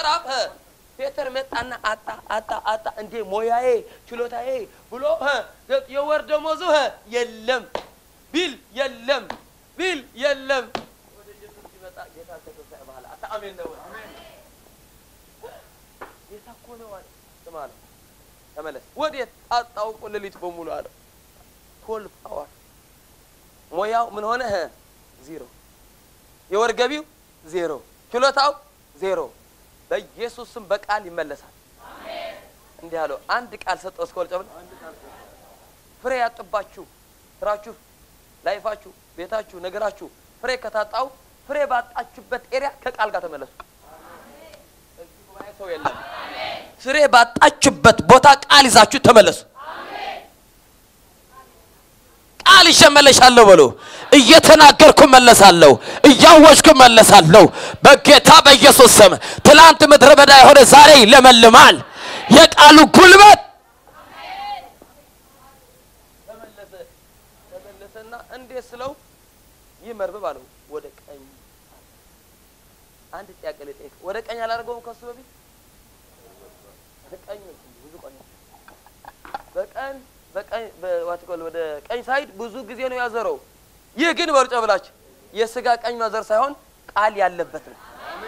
ምዕራፍ እ ፔተር መጣና አጣ አጣ አጣ እንዴ ሞያዬ ችሎታዬ ብሎ እ የወር ደመወዙ እ የለም ቢል የለም ቢል የለም ወደ ኢየሱስ ሲመጣ ጌታ ከተሰጠ በኋላ አታ አሜን ነው ጌታ እኮ ነው አለ ስማ አለው ተመለስ ወዴት አጣው እኮ ሌሊት በሙሉ አለው ቶልቭ አወር ሞያው ምን ሆነ እ ዜሮ የወር ገቢው ዜሮ ችሎታው ዜሮ በኢየሱስ ስም በቃል ይመለሳል እንዲህ አለው አንድ ቃል ሰጠው እስከ ወልጨብል ፍሬ ያጥባችሁ ስራችሁ ላይፋችሁ ቤታችሁ ነገራችሁ ፍሬ ከታጣው ፍሬ ባጣችሁበት ኤሪያ ከቃል ጋር ተመለሱ እዚህ ጉባኤ ሰው የለም ፍሬ ባጣችሁበት ቦታ ቃል ይዛችሁ ተመለሱ ቃል ይሸመለሻለሁ በሉ እየተናገርኩ መለሳለሁ እያወጅኩ መለሳለሁ በጌታ በኢየሱስ ስም ትላንት ምድረ በዳ የሆነ ዛሬ ይለመልማል የቃሉ ጉልበት ተመለሰ ተመለሰና እንዴት ስለው ይህ መርበብ አለው ወደ ቀኝ አንድ ጥያቄ ልጠይቅ ወደ ቀኝ አላደርገውም ከሱ በፊት ቀኝ ብዙ ቀኝ በቀን በቀኝ በዋትቆል ወደ ቀኝ ሳይድ ብዙ ጊዜ ነው ያዘረው። ይህ ግን በርጮ ብላችሁ የስጋ ቀኝ ማዘር ሳይሆን ቃል ያለበት ነው።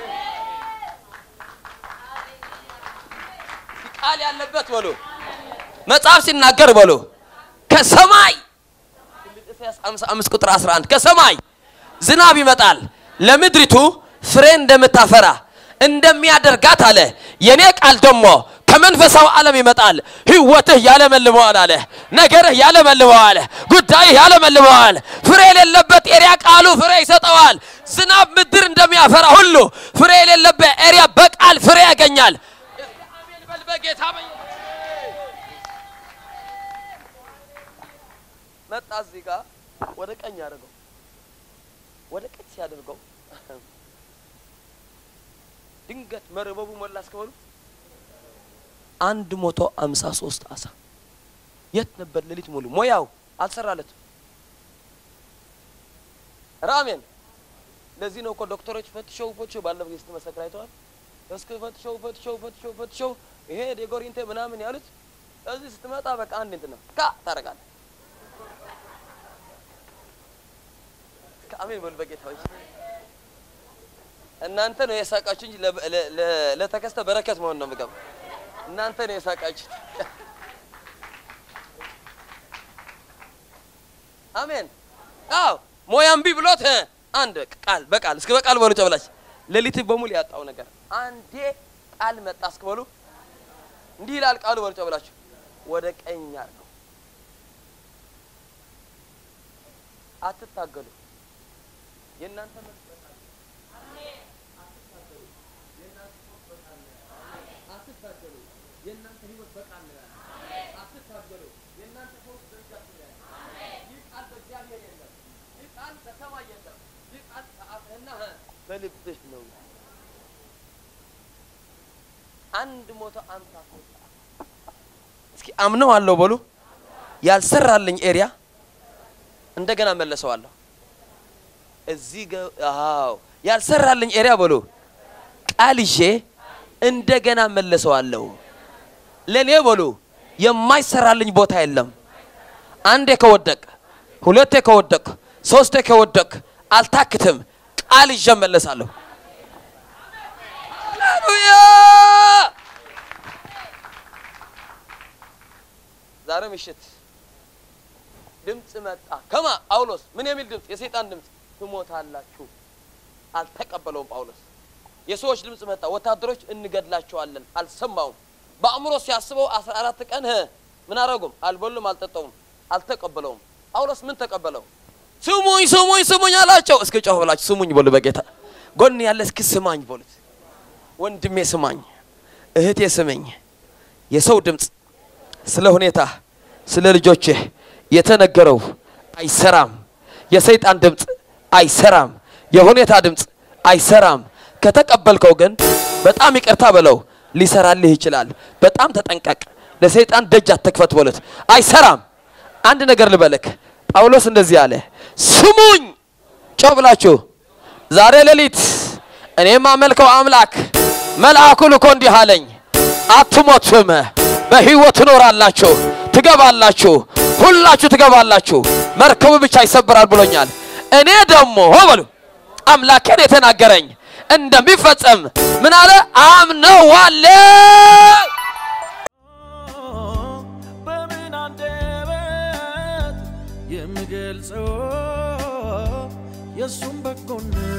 ቃል ያለበት በሎ መጽሐፍ ሲናገር በሎ ከሰማይ ፊልጵስዩስ 55 ቁጥር 11 ከሰማይ ዝናብ ይመጣል ለምድሪቱ ፍሬ እንደምታፈራ እንደሚያደርጋት አለ። የኔ ቃል ደግሞ ከመንፈሳዊ ዓለም ይመጣል። ህይወትህ ያለመልመዋል አለ። ነገርህ ያለመልመዋል። ጉዳይህ ያለመልመዋል። ፍሬ የሌለበት ኤሪያ ቃሉ ፍሬ ይሰጠዋል። ዝናብ ምድር እንደሚያፈራ ሁሉ ፍሬ የሌለበት ኤሪያ በቃል ፍሬ ያገኛል። አሜን በል በጌታ መጣ እዚህ ጋር ወደ ቀኝ አድርገው ወደ ቀኝ ሲያደርገው ድንገት መረበቡ ሞላ እስከበሉ አንድ መቶ አምሳ ሶስት አሳ የት ነበር ሌሊት ሙሉ ሞያው አልሰራለትም ራሜን ለዚህ ነው እኮ ዶክተሮች ፈትሸው ፈትሸው ባለፈው ጊዜ ስትመሰክር አይተዋል እስከ ፈትሸው ፈትሸው ፈትሸው ፈትሸው ይሄ ዴጎሪንቴ ምናምን ያሉት እዚህ ስትመጣ በቃ አንድ እንትን ነው ካ ታደርጋለህ አሜን በሉ በጌታ ሆይ እናንተ ነው የሳቃችሁ እንጂ ለተከስተ በረከት መሆን ነው የምገባው እናንተ ነው የሳቃችሁት። አሜን። አዎ ሞያምቢ ብሎት አንድ ቃል በቃል እስከ በቃል በሉ ጨብላች ሌሊት በሙሉ ያጣው ነገር አንዴ ቃል መጣ እስከ በሉ እንዲህ ይላል ቃሉ በሉ ጨብላችሁ ወደ ቀኝ አድርገው አትታገሉ የእናንተ አትታገሉ የእናንተ ህይወት በቃል ነው ያለው። አትታገሉ የእናንተ ፈውስ በእጃችሁ ነው ያለው። ይህ ቃል በእግዚአብሔር የለም። ይህ ቃል በሰማይ የለም። ይህ ቃል በአፍህና በልብህ ነው። አንድ ሞቶ አምሳ ሶስት እስኪ አምነው አለው በሉ ያልሰራልኝ ኤሪያ እንደገና መለሰዋለሁ። እዚህ ገ- አዎ ያልሰራልኝ ኤሪያ በሉ ቃል ይዤ እንደገና መለሰዋለሁ። ለኔ በሉ የማይሰራልኝ ቦታ የለም። አንዴ ከወደቅ፣ ሁለቴ ከወደቅ፣ ሶስቴ ከወደቅ አልታክትም። ቃል ይዤ መለሳለሁ። ሃሌሉያ! ዛሬ ምሽት ድምፅ መጣ። ከማ ጳውሎስ ምን የሚል ድምፅ? የሰይጣን ድምፅ። ትሞታላችሁ። አልተቀበለውም ጳውሎስ። የሰዎች ድምፅ መጣ። ወታደሮች እንገድላቸዋለን። አልሰማውም። በአእምሮ ሲያስበው አስራ አራት ቀን ህ ምን አረጉም? አልበሉም፣ አልጠጠውም፣ አልተቀበለውም። ጳውሎስ ምን ተቀበለው? ስሙኝ ስሙኝ ስሙኝ አላቸው። እስኪ ጮህ ብላችሁ ስሙኝ በሉ። በጌታ ጎን ያለ እስኪ ስማኝ በሉት። ወንድሜ ስማኝ፣ እህቴ ስመኝ። የሰው ድምፅ ስለ ሁኔታ ስለ ልጆችህ የተነገረው አይሰራም። የሰይጣን ድምፅ አይሰራም። የሁኔታ ድምፅ አይሰራም። ከተቀበልከው ግን በጣም ይቅርታ በለው፣ ሊሰራልህ ይችላል። በጣም ተጠንቀቅ። ለሰይጣን ደጅ አትክፈት በሉት። አይሰራም። አንድ ነገር ልበልክ፣ ጳውሎስ እንደዚህ አለ፣ ስሙኝ ጮህ ብላችሁ ዛሬ ሌሊት እኔ የማመልከው አምላክ መልአኩ ልኮ እንዲህ አለኝ፣ አትሞቱም፣ በሕይወት ትኖራላችሁ፣ ትገባላችሁ፣ ሁላችሁ ትገባላችሁ፣ መርከቡ ብቻ ይሰበራል ብሎኛል። እኔ ደግሞ ሆ በሉ አምላኬን የተናገረኝ እንደሚፈጸም ምን አለ አምነዋለሁ። በምን አንደበት የምገልጸው የእሱም በጎነት